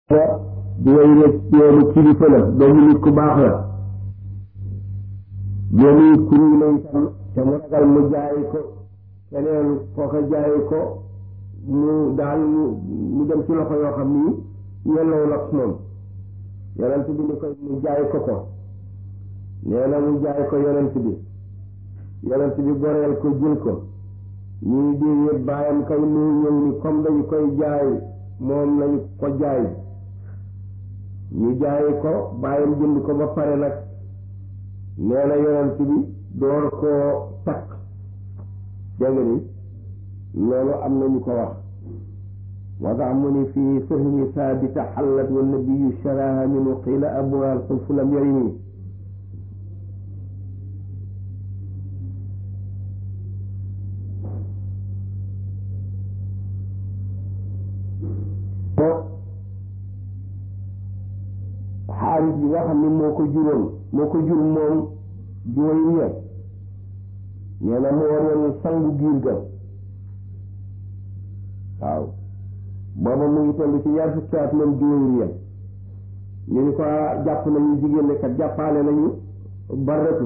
di way rek yoonu kilifa la doomu nit ku baax la doomu nit ku ruy la itam te mu ragal mu jaay ko keneen kooka jaay ko mu daal mu dem ci loxo yoo xam ni yelloo ak moom yonent bi ni ko mu jaay ko ko nee na mu jaay ko yonent bi yonent bi goreel ko jël ko ñii déedéet bàyyam kay mu ñëw ni comme dañu koy jaay moom lañu ko jaay ñu jaay ko bàyyam jënd ko ba pare nag nee na yonent bi door koo takk dégg nga ni loolu am na ñu ko wax moo tax mu ni fii fahmi saabita xallat wa nabiyu sharaha minu qiila abuha alxulfu lam yarimi xaalis bi nga xam ne moo ko juróon moo ko jur moom jooy ñe nee na moo waroon sangu giir ga waaw booba mu ngi toll ci ñaar fukki at moom jooy ñe ñu ni ko jàpp nañu jigéen ne kat jàppaale nañu baratu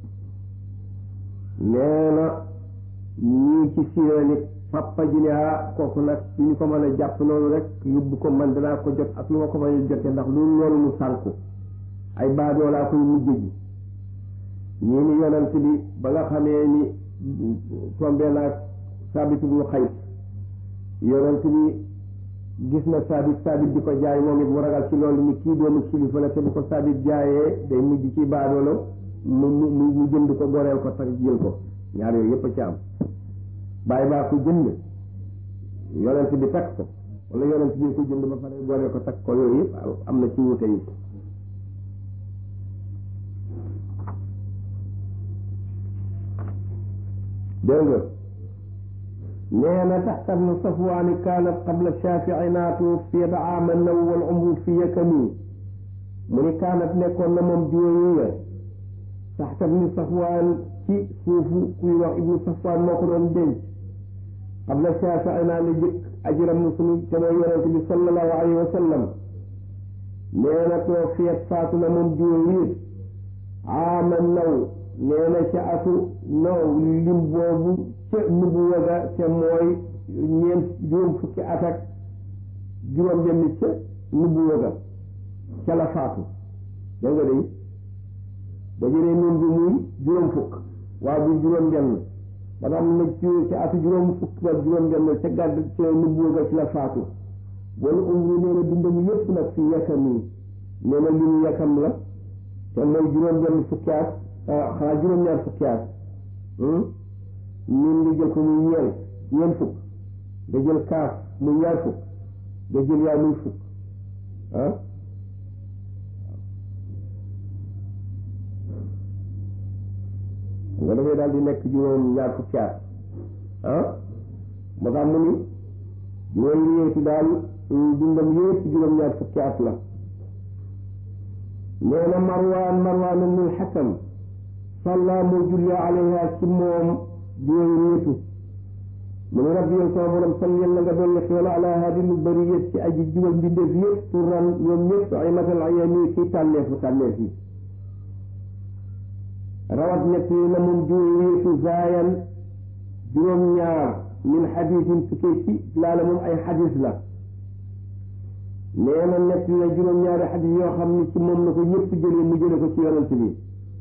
nee na ñii ci siira nit papa ji ne ah kooku nag ci ñu ko mën a jàpp noonu rek yóbbu ko man danaa ko jot ak lu ma ko mën a jote ndax lu loolu mu sànku ay baadoo laa koy mujj ji ñii ni yonent bi ba nga xamee ni tombee naag saabit ibnu xays yonent bi gis na saabit saabit di ko jaay moom it mu ragal ci loolu ni kii doomu kilifa la te bu ko saabit jaayee day mujj ci baadoolo mu mu mu jënd ko goreel ko sax jël ko ñaar yooyu yépp a ci am bàyyi baa ko jënd yonent bi takk ko wala yonent bi ko jënd ba pare goreel ko takk ko yooyu yëpp am na ci wuute yi dégg nga nee na taxta bnu safwaani kaanat qabla shaafici naatu fi daama naw wal umru fi yakami mu ni kaanat nekkoon na moom juróomi ya taxta bnu safwaan ci suufu kuy wax ibnu safwaan moo ko doon denc qabla shaafici naa la jëkk ajiram na sunu te mooy yonent bi sallallahu alayhi wa sallam nee na too feet faatu na moom juróomi aama naw nee na ca atu naw lim boobu ca nubuwa ga te mooy ñeent juróom fukki at ak juróom benn ca nubuwa ga ca la faatu da nga day ba jëlee noonu bi muy juróom fukk waaw bu juróom benn ba am na ci ca atu juróom fukk ba juróom benn ca gàdd ca nubuwa ga ci la faatu wala umru nee na dundam yépp nag fi yakam yi nee na limu yakam la te mooy juróom benn fukki at xanaa juróom-ñaar fukki at ñun nga jël ko muy ñeent ñeent fukk nga jël kaaf muy ñaar fukk nga jël yaa muy fukk ah nga dafay daal di nekk juróom ñaar fukki at ah moo tax mu ni juróom ñeenti daal dundam yépp juróom ñaar fukki at la nee na marwaan marwaan ibnul xakam salla moo julli alayha ci moom juróomi nitu mu ne rabbi yow sama borom salli yàlla nga dolli xéwal ala hadi lu bëri yëpp ci aji jubal mbindeef yëpp turan ñoom ñëpp ay matal ayami ci tànneefu tànneef yi rawat ñett yi na moom juróomi nitu zaayan juróom-ñaar min xadisin tukkee ci laala moom ay xadis la nee na nett na juróom-ñaari xadis yoo xam ni ci moom la ko ñëpp jëlee mu jële ko ci yonent bi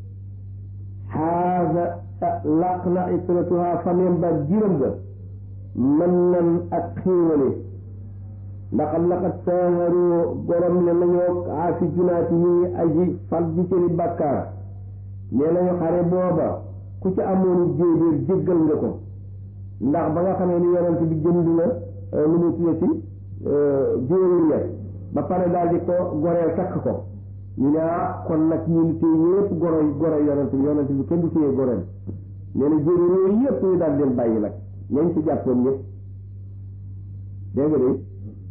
xaasa laq na itratuha famem ba jiram ga mën nan ak xiiwale ndax laqad saaharu gorom le nañoo aafi junaati yi aji fal ji seeni bàkkaar nee nañu xare booba ku ci amoon jéebéer jéggal nga ko ndax ba nga xamee ni yonent bi jënd na lu mu tuye ci jéebéer ya ba pare daal di ko goreel takk ko ñu ne ah kon nag ñun téye yëpp goro goro yonent bi yonent bi kenn du téye goreel nee na jéebéer yooyu yëpp ñu daal leen bàyyi nag ñañ ci jàppoon ñëpp dégg nga de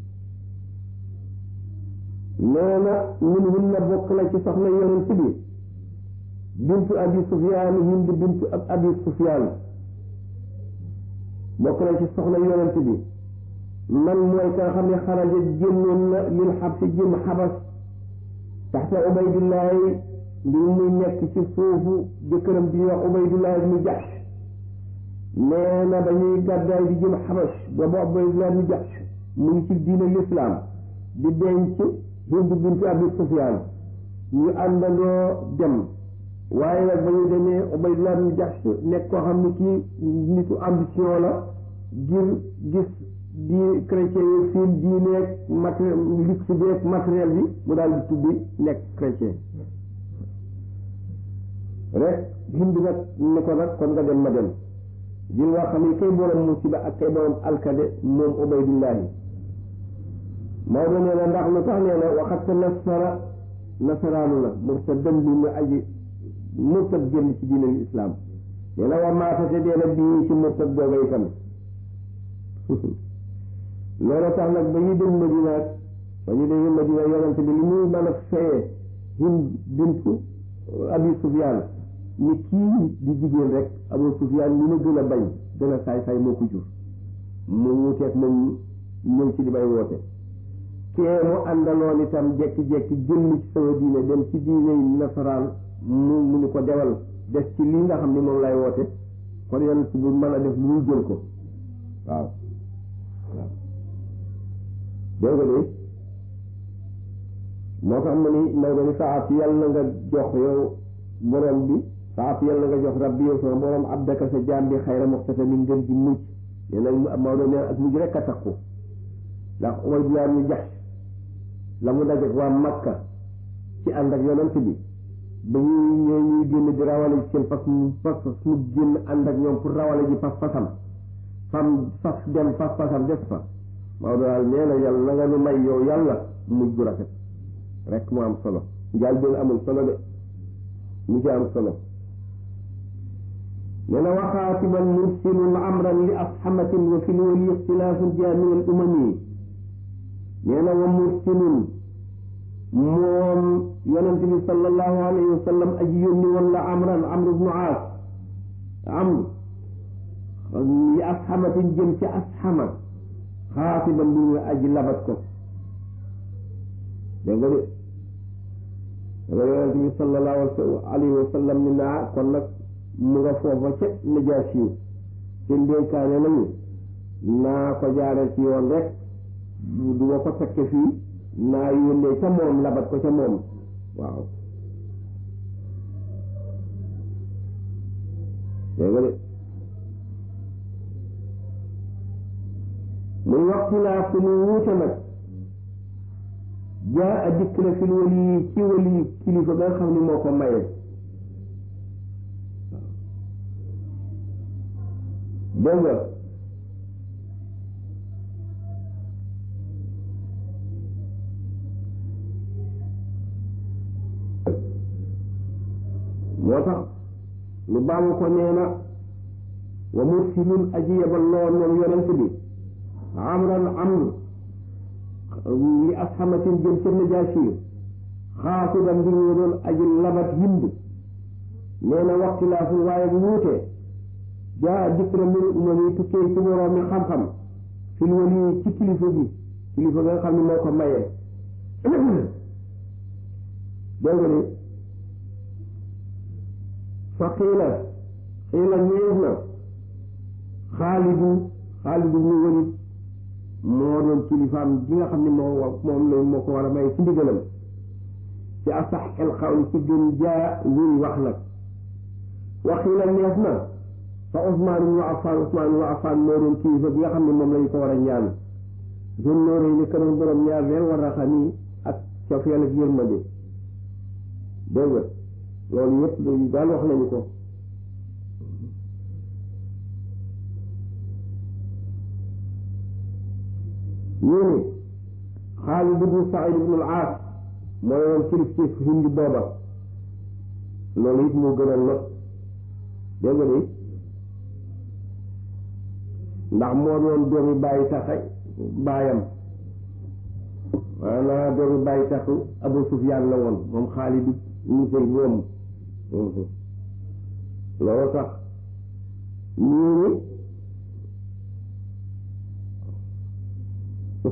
nee na ñun hun na bokk na ci soxna yonent bi bintu abi sufyaan hind bintu abi sufyaan bokk na ci soxna yonent bi man mooy ka nga xam ne xaraja génnoon na lil xab si jëm xabas taxta ubaydullahi mbir muy nekk ci suufu jëkkëram di wax ubaydullahi ibnu jaxsh nee na dañuy gàddaay di jëm xabas boobu ubaydullahi ibnu jaxsh mu ngi ci diine lislaam di denc Hind bint Abi Sufyaan ñu àndandoo dem waaye nag ba ñu demee Ubaydullah ibn Jahsh nekk koo xam ne kii nitu ambition la ngir gis di chrétien yi seen diineeg matériel luxe beeg matériel bi mu daal di tuddi nekk chrétien rek Hind nag ne ko nag kon nga dem ma dem jil waa xam ne kay borom musiba ak kay borom alkade moom Ubaydullahi Maodo nee na ndax lu tax nee na waxat nasara nasaraanu la murtadan bi mu aji murtad génn ci diine islam nee na wa maatate dee na bii ci murtad booba itam loolu tax nag ba ñu dem Madina ba ñu dem Madina yonante bi li muy mën a feye Hind bintu Abi Sufyaan ni kii di jigéen rek Abu Sufyaan li ma gën a bañ gën a saay saay moo ko jur mu wuteet moom ñëw ci di may woote kee mu àndaloon itam jekki-jekki génn ci sama diine dem ci diine yi nasaraan mu mu ni ko dewal des ci lii nga xam ni moom lay woote kon yonent bu mën a def lu muy jël ko waaw waaw dégg nga de moo tax mu ni Maodo ni saat yàlla nga jox yow borom bi saat yàlla nga jox rabbi yow sama borom abdaka sa jaam bi xayra muxtata min ngën di mucc nee nag Maodo nee ak mujj rek a takku ndax Ubaydullah ñu jax la mu dajeek waa Makka ci ànd ak yonent bi ba ñuy ñëw ñuy génn di rawale ci seen fas mu fas mu génn ànd ak ñoom pour rawale ji fas fasam fam fas dem fas fasam des fa Maodo daal nee na yàlla na nga nu may yow yàlla mujj bu rafet rek mu am solo njaal benn amul solo de mu ci am solo nee na waxaatiman mursilun amran li asxamatin wa fi lwali ixtilaafun jaa min al umami nee na wa mursilun moom yonent bi sallallahu alayhi wa sallam aji yónni woon la amran amr ibnu aas amr li asxamatin jëm ci asxama xaatiban bi ñu aji labat ko dégg nga de danga yonent bi sallallahu alayhi wa sallam ni naa kon nag mu nga foofa ca najaasi yu te ndénkaane nañu naa ko jaare ci yoon rek du ma ko fekke fii naa yónnee ca moom labat ko ca moom waaw dégg nga de muy waxtu laa fu mu wuute nag jaa a dikk na fil wali ci wali kilifa ba nga xam ni moo ko maye dégg nga moo tax lu baamu ko nee na wa mursilun aji yebal lool moom yonent bi amran amr li asxamatin jëm ca najaasi xaasidan bi ñu doon aji labat hind nee na waxtilaafu waaye bu wuute jaa dikk na min umami tukkee ci moroom mi xam-xam fil wali ci kilifa bi kilifa nga xam ne moo ko mayee dégg nga ni fa xiila xiila ñees na xaalidu xaalidu mu walid moo doon kilifaam gi nga xam ne moo moom la moo ko war a may ci ndigalam ci asax el xawli ci gën jaa luy wax nag waxiila nees na fa Usmaan ibnu Affaan Usmaan ibnu Affaan moo doon kilifa bi nga xam ne moom lañu ko war a ñaan zone nooree ni kanam borom ñaar weer war a xam ni ak cofeel ak yërmande dégg nga loolu yëpp dañu daal wax nañu ko ñu ne Xaalid ibnu Saïd ibnu al-Aas mooy woon kilif ci Hind booba loolu it moo gën a not dégg nga ni ndax moo doon doomi bàyyi taxa baayam maanaam doomi bàyyi taxu Abu Sufyaan la woon moom Xaalid ibnu Zayd moom loolu tax ñii ni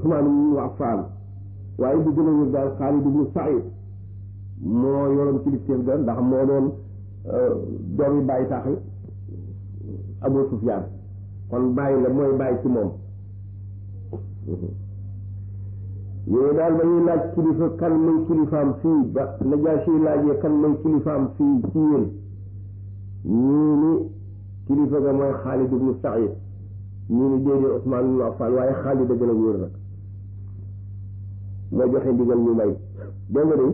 Usmaan ibnu Affaan waaye bu gën a wér daal Xaalid ibnu Saïd moo yoroon kilifteef ga ndax moo doon doomi bàyyi tax Abu Sufyaan kon bàyyi la mooy bàyyi ci moom yooyu daal ba ñuy laaj kilifa kan mooy kilifaam fii ba Najaasi laajee kan mooy kilifaam fii ci yéen ñii ni kilifa ga mooy Xaalid ibnu Saïd ñii ni déedéet Usmaan ibnu Affaan waaye Xaalid a gën a wóor nag moo joxe ndigal ñu may dégg nga de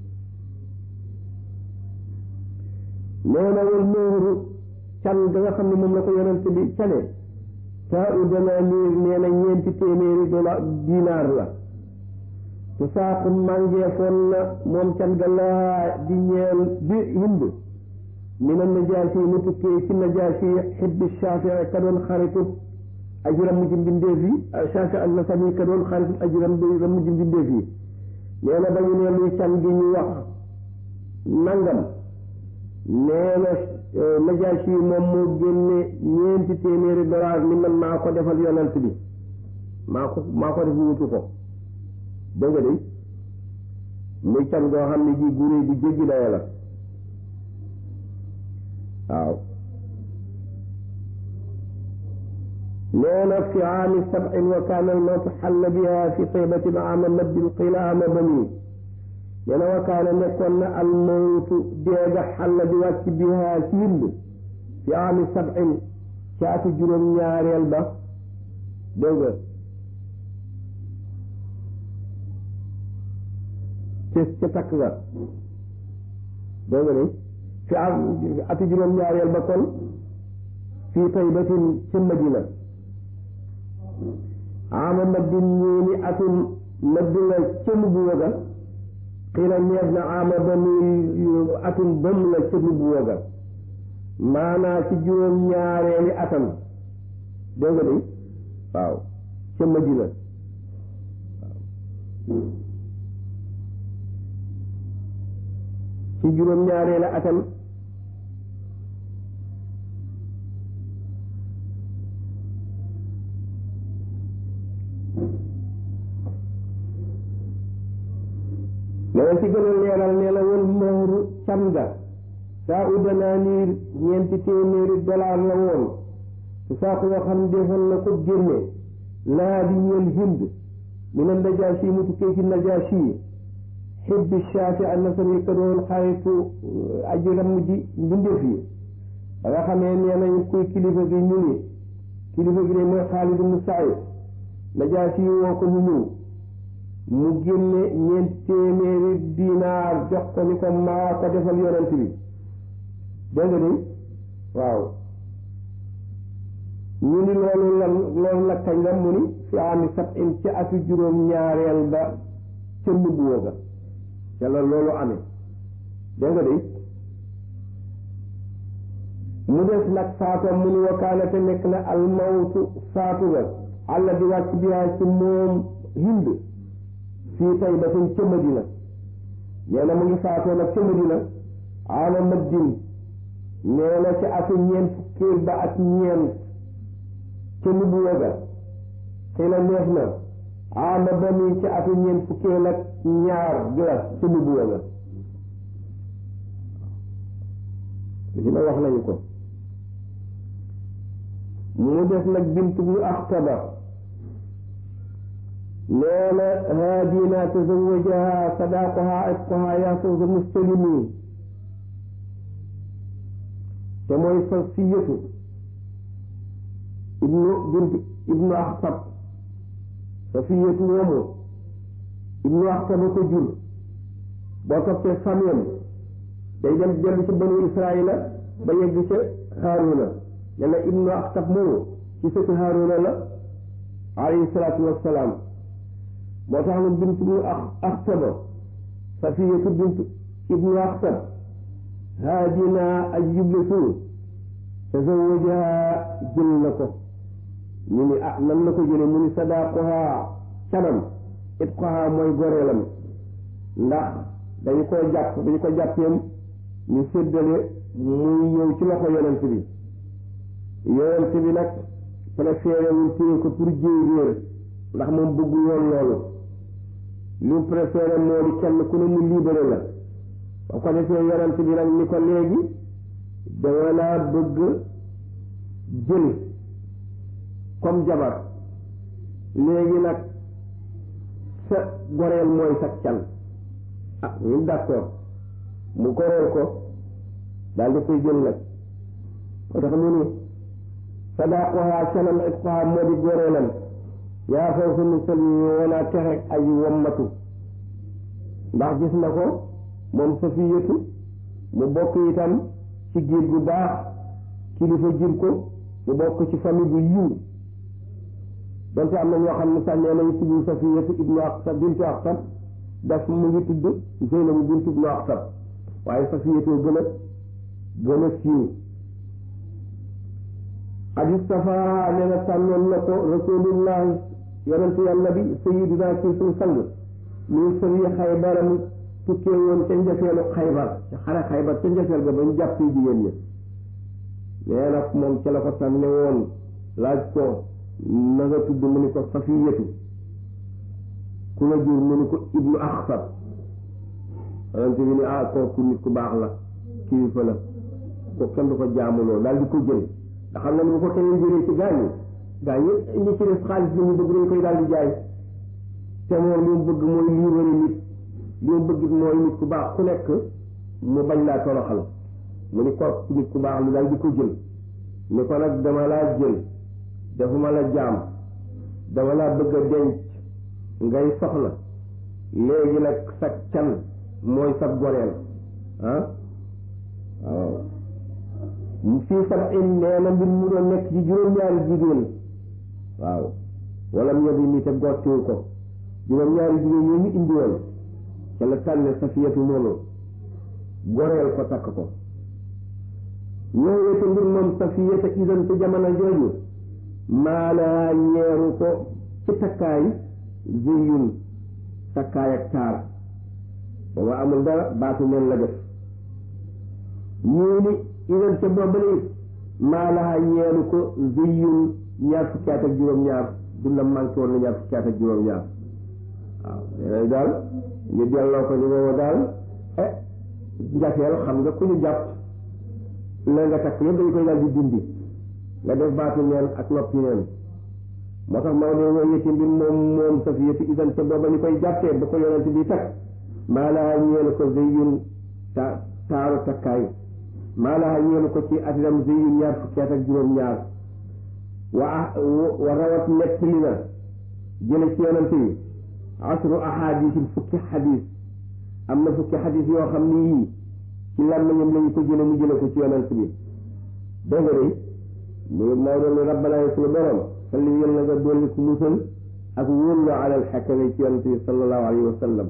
nee na wal mooru can ga nga xam ne moom la ko yonent bi cane saa u dana niir nee na ñeenti téeméeri dollar dinaar la te saaqu màngeefoon na moom can ga laa di ñeel di hind mi na najaasi mu tukkee ci najaasi xibbi shafii ka doon xaritu ajuram mu ci mbindeef yi shaafi al nasami ka doon xaritu ajuram bi ram mu ci mbindeef yi nee na ba ñu ne luy can gi ñu wax nangam nee na najaasi moom moo génne ñeenti téeméeri dollar ni man maa ko defal yonent bi maa ko maa ko def wutu ko dégg nga de muy can goo xam ne ji guré bu jéggi dayo la waaw nee na fi aami sab'in wa kaana al-mawtu xalla biha fi taybatin aama maddin qila aama bani nee na wa kaana nekkoon na al-mawtu deega xalla di wàcc biha ci hind fi aami sab'in caatu juróom-ñaareel ba dégg nga ca ca takk ga dégg nga ni fi am ati juróom-ñaareel ba kon fii taybatin ca madina ama maddin ñii ni atum madina ca nubuwa ga xiila neef na ama ba muy atum bam la ca nubuwa ga maanaa ci juróom-ñaareeli atam dégg nga ni waaw ca madina waaw ci juróom-ñaareeli atam leneen ci gën a leeral nee na woon mahru cam ga saa u danaaniir ñeenti téeméeri dollar la woon su saa ko yoo xam defoon na ko génne laa di ñeel hind mi ne najaasi mu tukkee ci najaasi xibbi shaafi an nasami ka doon xaritu aji ramm ji mbindeef yi ba nga xamee nee nañ kuy kilifa gi ñu ni kilifa gi de mooy Xaalid ibnu Saïd najaasi woo ko mu ñëw mu génne ñeent téeméeri dinaar jox ko ni ko maa ko defal yonent bi dégg nga ni waaw ñu ni loolu lan loolu nag kañ la mu ni fi ami sab in ci atu juróom ñaareel ba ca nubuwa ga ca la loolu amee dégg nga de mu des nag faatoom mu ni wakaana te nekk na almawtu faatu ga àlla di wàcc biyaa ci moom hind fii taybatin ca madina nee na mu ngi faatoo nag ca madina ama maddin nee na ci atu ñeent fukkeel ba ak ñeent ca nubuwa ga xëy na neex na ama bani ci atu ñeent fukkeel ak ñaar gi la ca nubuwa ga li ma wax nañu ko mu des nag bintu bu axtaba nee na haadina tazawajaha sadaqaha itqaha yaa fawza mustalimi te mooy Safiyatu ibnu bint ibnu Axtab Safiyatu moomu ibnu Axtab ko jur boo toppee famiyam day dem dellu ci banu Israila ba yegg ca Haaruna ne la ibnu Axtab moomu ci sëti Haaruna la alayhi salaatu wassalaam moo tax na bint ibnu Axtaba Safiyatu bint ibnu Axtab haadina aj jublatu tazawajaha jël na ko ñu ni ah nan la ko jële mu ni sadaqoha canam itqoha mooy goreelam ndax dañu ko jàpp dañu ko jàppeem ñu séddale muy ñëw ci loxo yonent bi yonent bi nag préféré wul téye ko pour jéy réer ndax moom bëggu yoon loolu li mu préféré moo di kenn ku ne mu libéré la ba ko defee yonent bi nag ni ko léegi dama laa bëgg jël comme jabar léegi nag sa goreel mooy sa can ah ñun d'accord mu goreel ko daal di koy jël nag moo tax mu ni sadaqoha canam itqoha moo di goreelam yaa fawsa musal wala texe ay wommatu ndax gis na ko moom safiyatu mu bokk itam ci giir gu baax kilifa jur ko mu bokk ci famille bu yiw donte am na ñoo xam ne sax nee nañu tudd safiyatu ibnu aqsab bintu aqsab daf mu ngi tudd zeynabu bintu ibnu aqsab waaye safiyatu gën a gën a siiw qad istafa nee na tànnoon na ko rasulullahi yonentu yàlla bi sayiduna ci suñu sang min sëri xaybar mu tukkee woon ca njëfeelu xaybar ca xare xaybar ca njëfeel ga ba ñu jàpp jigéen ñi nee na moom ca la ko tànne woon laaj ko na nga tudd mu ni ko safiyatu ku la jur mu ni ko ibnu axsab yonente bi ni ah kooku nit ku baax la kilifa la ko kenn du ko jaamuloo daal di ko jël nga xam ne bu ko keneen jëlee ci gaañ yi gaañ yi li ci def xaalis bi ñu bëgg dañ koy daal di jaay te moom li mu bëgg mooy libéré nit li mu bëgg mooy nit ku baax ku nekk mu bañ laa toroxal mu ni ko nit ku baax lu daal di ko jël ni ko nag dama laa jël defuma la jaam dama laa bëgg a denc ngay soxla léegi nag sa can mooy sa goreel ah waaw fii sab in nee na mbir mu doon nekk ci juróom-ñaari jigéen waaw wala mu yóbbu ni te gottiwu ko juróom-ñaari jigéen ñoo ñu indi woon ca la tànne safiyatu noonu goreel ko takk ko ñëwee te mbir moom safiyata idan ci jamono jooju maanaa ñeeru ko ci takkaay jiyun takkaay ak taar booba amul dara baatu neen la def ñii ni idan ca boobale maanaa ñeeru ko jiyun ñaar fukki at ak juróom-ñaar du la manqué woon na ñaar fukki at ak juróom-ñaar waaw léeg daal ñu delloo ko ni boobu daal eh njafeel xam nga ku ñu jàpp la nga takk yëpp dañ koy daal di dindi nga def baatu neen ak noppi neen moo tax Maodo mooy yëtti mbir moom moom safiyatu idan ca booba ñu koy jàppee ba ko yonent bi takk maanaa ñeelu ko zeyun ta taaru takkaay maanaa ñeelu ko ci atinam zeyun ñaar fukki at ak juróom-ñaar wa wa rawat nettali na jële ci yonent bi asru ahadisin fukki xadis am na fukki xadis yoo xam ni yii ci làmmiñam lañu ko jële mu jële ko ci yonent bi dégg nga de mu Maodo ni rabbana yi suñu borom salli yal na nga dolli ku musal ak wóorloo alal xakame ci yonent bi sallallahu alayhi wa sallam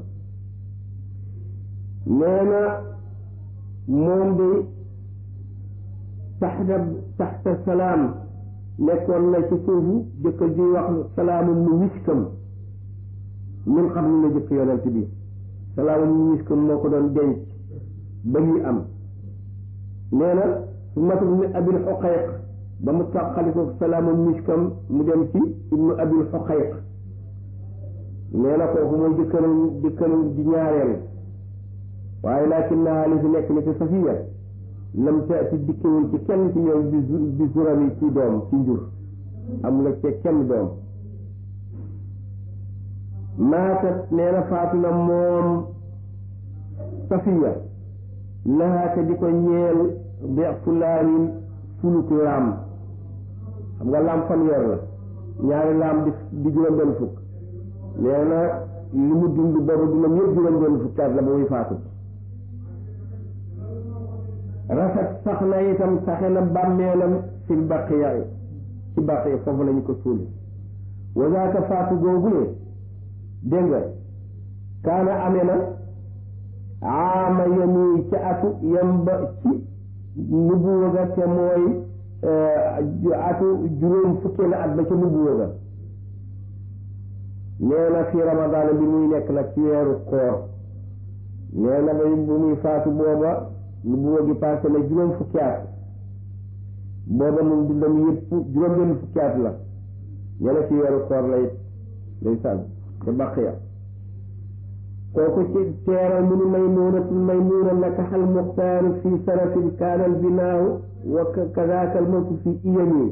nee na moom de taxta taxta salaam nekkoon na ci suufu jëkkër ji wax salaamu mu wiskam min xam ne la jëkk yonent bi salaamu mu wiskam moo ko doon denc ba ñuy am nee na su matul ni abil xoqayq ba mu tàqali ko salaamu miskam mu dem ci ibnu abil xoqayq nee na kooku mooy jëkkëram jëkkëram di ñaareel waaye laakin naa li fi nekk ni ci safiya lam taati dikkewul ci kenn ci ñoom bi bi zurami ci doom ci njur am la ca kenn doom maatat nee na faatu na moom safiya lahaate di ko ñeel be fulaanin fuluk laam xam nga laam fanweer la ñaari laam di di juróom-benn fukk nee na li mu dund boobu dundam yëpp juróom-benn fukk at la ba muy faatu rafet sax na itam saxe na bàmmeelam fil baqiya ci baqiya foofu lañu ko suuli wazaaka faatu googu ne dégg nga kaana amee na aama yami ca atu yam ba ci nubuwa ga te mooy atu juróom fukkee la at ba ca nubuwa ga nee na fi ramadaan bi muy nekk nag ci weeru koor nee na ba bu muy faatu booba nubuwa gi passé na juróom fukki at booba mun dundam yëpp juróom benn fukki at la nee na ci weeru koor la it ndeysaan ca baqiya kooku ci teeral mu ni maymuunatu maymuuna nakaxal muxtaaru fi sarafin kaana al binaaw wa kadaaka al mawtu fi iyami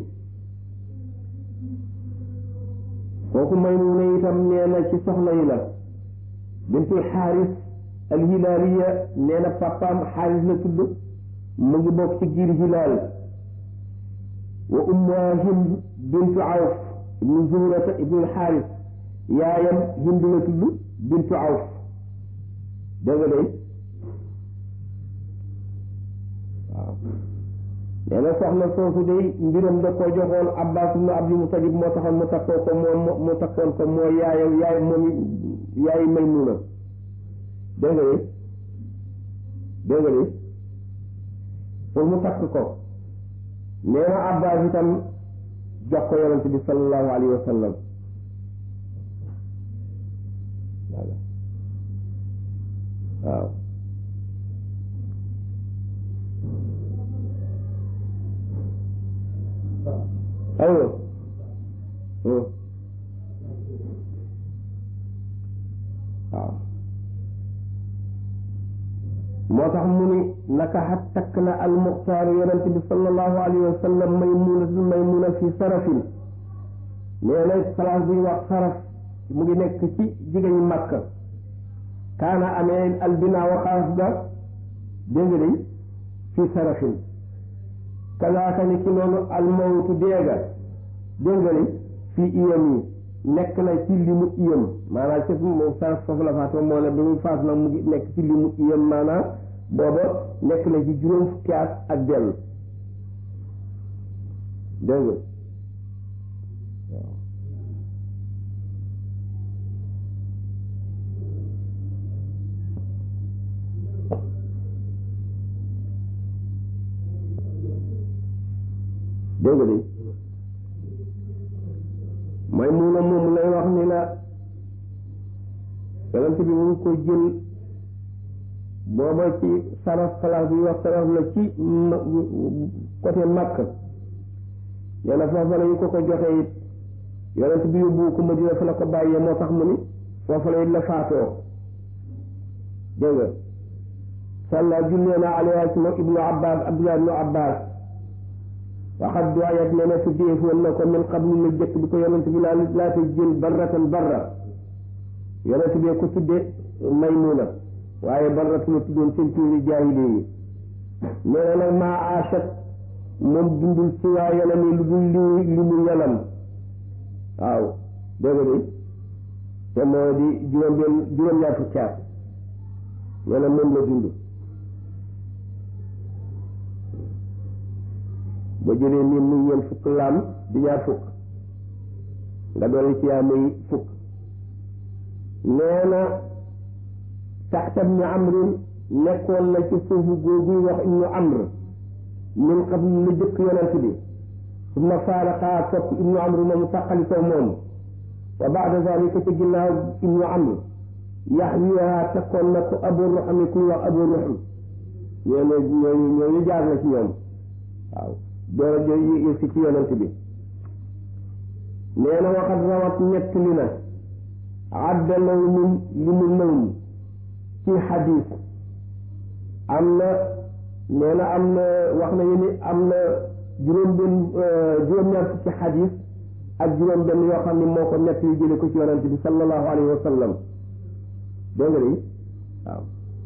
kooku maymuuna itam nee na ci soxna yi la bintul xaaris al hilaaliya nee na papaam xaaris la tudd mu ngi bokk ci giir hilaal wa ummuha hind bintu awf ibnu zuhrata ibnu xaaris yaayam hind la tudd bintu awf dégg nga de waaw nee na soxna soosu day mbiram da koo joxoon abbas ibnu abdul mutalib moo taxoon mu takkoo ko moom mu takkoon ko moo yaay yaay moom yaay maymuna dégg nga de dégg nga de pour mu takk ko nee na abbas itam jox ko yonent bi sallallahu alayhi wa sallam waaw aywa waaw moo tax mu ni naka xat takk na almuxtaaru yonent bi sallallahu alayhi wa sallam maymunatul maymuna fi sarafin nee na place bu ñu wax saraf mu ngi nekk ci jigéen Makka kaana amee albina waxaas ga dégg nga fi sarafin kalaaka ni ki noonu almawtu deega dégg nga fii iyam yi nekk na ci limu iyam maanaam ci moom saraf foofu la faatoo moo ne bi muy faatu nag mu ngi nekk ci limu iyam maanaam booba nekk na ci juróom fukki at ak benn dégg nga waaw dégg nga de may mu na moom lay wax ni la yonent bi mu ngi ko jël booba ci saraf place bi wax saraf la ci côté Makka nee na foofa la ñu ko ko joxe it yonent bi yóbbu ko Madina fa la ko bàyyee moo tax mu ni foofa la it la faatoo dégg nga salla jullee naa alayha ci moom ibnu abbas abdullah ibnu abbas waxat duwayat ne na fi déefoon na ko min qablu la jëkk bi ko yonent bi laa laata jël barratan barra yonent bee ko tudde maymuna waaye barratu la tuddoon seen tuuri jaahili yi nee na nag maa aachat moom dundul ci waa yanam yi lu dul li li mu yanam waaw dégg nga de te moo di juróom benn juróom-ñaar fukki at nee na moom la dund ba jëlee nii muy ñeent fukk laam di ñaar fukk nga dolli ci yaa muy fukk nee na taxta ibnu amrin nekkoon na ci suufu góor guy wax ibnu amr min qabl lu jëkk yonent bi summa faaraqa topp ibnu amr moomu tàqalikoo moom wa baada zalika ci ginnaaw ibnu amr yaxwiha tekkoon na ko abu ruxam kuy wax abu ruxam ñooñu ñooñu ñooñu jaar na ci ñoom waaw door a jël yëg si ci yonent bi nee na waxat rawat ñett li na adda nawmin li mu nawm ci xadis am na nee na am na wax nañu ni am na juróom benn juróom-ñaar fukki xadis ak juróom benn yoo xam ne moo ko ñett yu jële ko ci yonent bi sallallahu alayhi wa sallam dégg nga ni waaw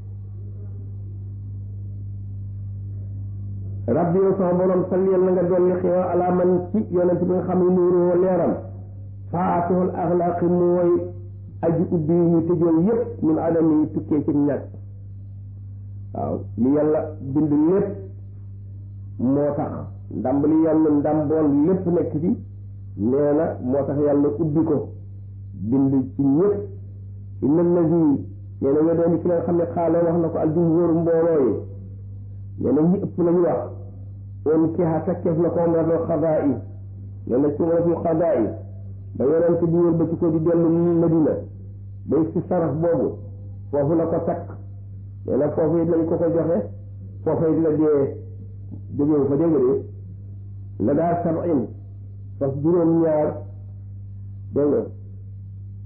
rabbi yow sama borom salliyal na nga dolli xewa ala man ci yonent bi nga xam ne nuuroo leeram faatihul axlaaqi mooy aji ubbi ñu tëjoon yépp min adam yi tukkee ci ñàkk waaw li yàlla bind lépp moo tax ndamb li yàlla ndamboon lépp nekk ci nee na moo tax yàlla ubbi ko bind ci ñëpp inna allazi nee na nga doon ci la nga xam ne xaale wax na ko aljumhur mbooloo yi nee na ñi ëpp lañu wax on kiha takkeef na ko umratul xadaa yi nee na ci umratul xadaa yi ba yonent bi wër ba ci ko di dellu Madina bay si sarax boobu foofu la ko takk nee na foofu it lañ ko ko joxe foofu it la dee jógewu fa dégg de la daa sabin fas juróom-ñaar dégg nga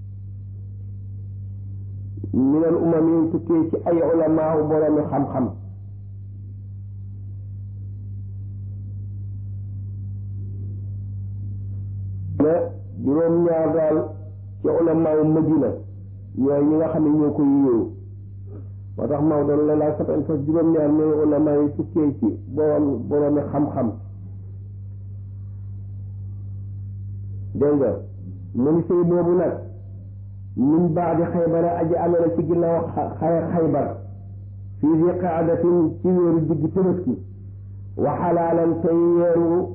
minal umam yi tukkee ci ay ulamaaw boroomi xam-xam ne juróom-ñaar daal ci ulamaaw madina ñooy ñi nga xam ne ñoo ko yéewu moo tax Maodo la laa sabal fas juróom-ñaar ñooy ulamaa yi tukkee ci boroom boroomi xam-xam dégg nga mu ni sëy boobu nag min baadi xaybara aji amee ci ginnaaw xare xaybar fii di qaadatin ci weeru digg tëbaski wa xalaalan tey weeru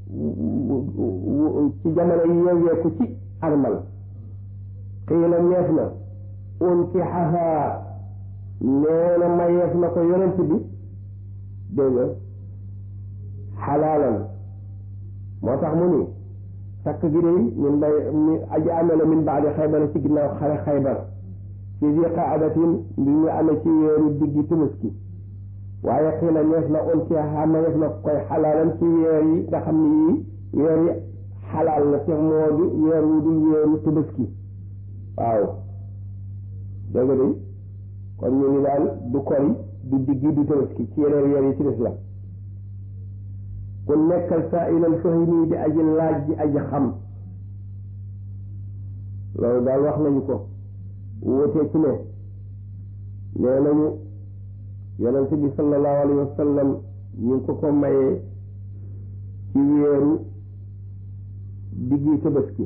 ci jamono yi yeeweeku ci armal xiila ñeef na unkixahaa nee na mayeef na ko yonent bi dégg nga xalaalan moo tax mu ni takk gi de min bay mi aji amee la min baadi xaybar ci ginnaaw xare xaybar ci di qaadatin bi ñu amee ci weeru diggi tëbaski waaye xii la neef na on ci xama neef na koy xalaalan ci weer yi nga xam ne yii weer yi xalaal la te moo di weer wu dul weeru tëbaski waaw dégg nga de kon ñu ni daal du kori du diggi du tëbaski ci yeneen weer yi ci des la ku nekkal saa ilal fahimi di aji laaj di aji xam loolu daal wax nañu ko wóotee ci ne nee nañu yonent bi sallallahu alayhi wa sallam ñu ngi ko ko mayee ci weeru diggi tabaski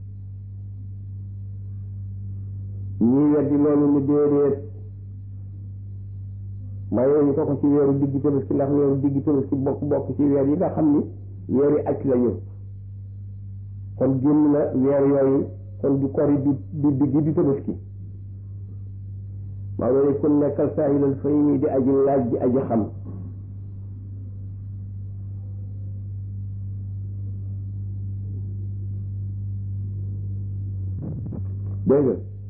ñii weddi loolu ni déedéet mayee ñu ko ko ci weeru diggi tabaski ndax weeru diggi tabaski bokk bokk ci weer yi nga xam ni weeri aj lañu kon génn na weer yooyu kon du kori du du diggi du tabaski maa ngi ku nekkal saahilal fahimi di aji laaj di aji xam dégg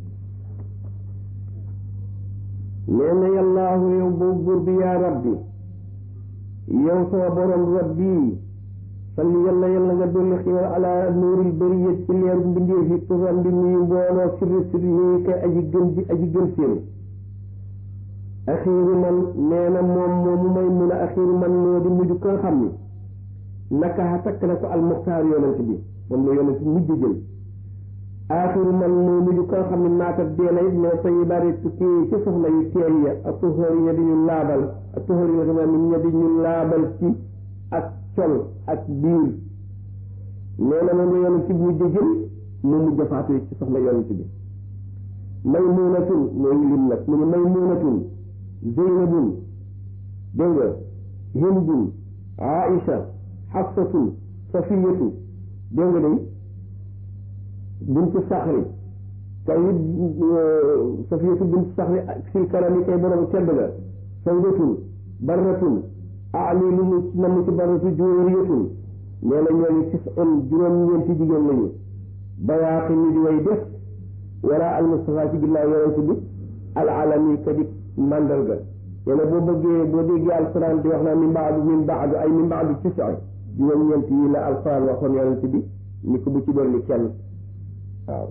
nga nee na yàllaahu yow boobu buur bi yaa rabbi yow sama borom rabbi salli yàlla yàlla nga dolli xiwal ala nuuril bariyat ci leeru mbindeef yi turam bi nuyu mbooloo sirri sirri nuyu kay aji gën ji aji gën seen axiiru man nee na moom moomu may mun a axiiru man moo di mujj ko nga xam ni naka takk na ko almuxtaar yonent bi moom la yonent mujj jël aaxiru man moo mujj ko nga xam ne maatat dee na it mais tay bari tukkee ci soxla yu teey ya ak tuxóor ya di ñu laabal ak tuxóor ya tamit ña di ñu laabal ci ak col ak biir nee na moom la yonent bi mujj jël mu mujj faatu ci soxla yonent bi maymunatun mooy lim nag mu ne maymunatun zeynabun dégg nga hindun aisha xafsatun safiyatu dégg nga day bintu saxri kay safiyatu bintu saxri fil karami kay borom tedd ga sawdatun barratun ali lu mu namm ci barratu juuriyatun nee na ñooñu tis on juróom-ñeenti jigéen lañu bayaaqi ñu di way def wala al mustafa ci ginnaaw yonent bi al alami kadi mandarga nee na boo bëggee boo déggee alquran di wax naa min baadu min baadu ay min baadu tisa juróom-ñeent yi la alquran waxoon yonent bi ni ko bu ci dolli kenn waaw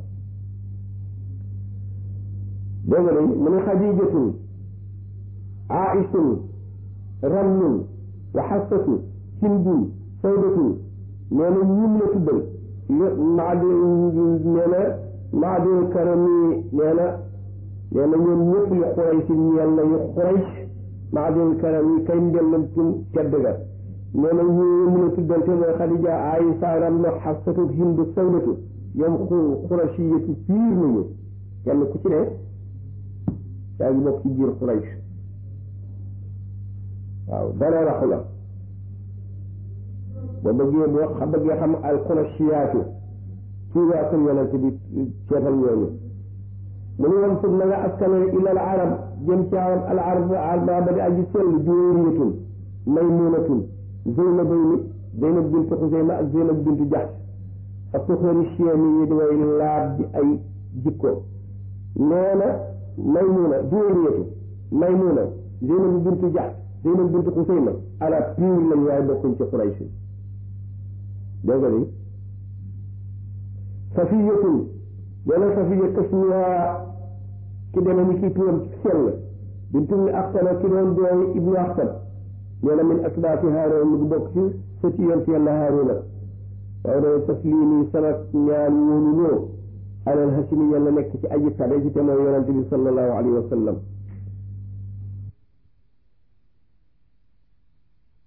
dégg nga mu ne xadijatun aishun ramlun wa xassatu hindun sawdatun nee na ñun la tuddal maadi nee na maadul karami nee na nee na ñoom ñëpp yu xuraysh ñeel na yu xuraysh maadul karami kay mbellantum tedd ga nee na ñu mën a tuddante mooy xadija aïsa ramlu xassatu hindu sawdatu ñoom xu xurashiyatu piir nañu kenn ku ci ne yaa ngi bokk ci biir xuraysh waaw dara raxu la boo bëggee boo xam bëggee xam al xurashiyaatu ci waa kër yonent bi ceetal ñooñu mu ne woon sub na nga askanale ila al arab jëm ci arab al arab arba ba di aji sell juuriyatun maymunatun zeynabayni zeynab bintu xuseyma ak zeynab bintu jaxs ak tuxóori chien yi di way laab di ay jikko nee na maymuna juuriyatu maymuna zeynab bintu jaxs zeynab bintu xuseyma ala piir lañ waaye bokkuñ ci xuraysh dégg nga ni safiyatun nee na safiya tasmiya ki demee ni kii turam ci sell bintu mi axtana ki doon doomi ibnu axtan nee na min asbaafi haaroon mu ngi bokk ci sëti yonent yàlla haaruna waaye doon taslimi sama ñaan wóolu loo alal hasimi yàlla nekk ci aji tabe ci te mooy yonent bi sallallahu alayhi wa sallam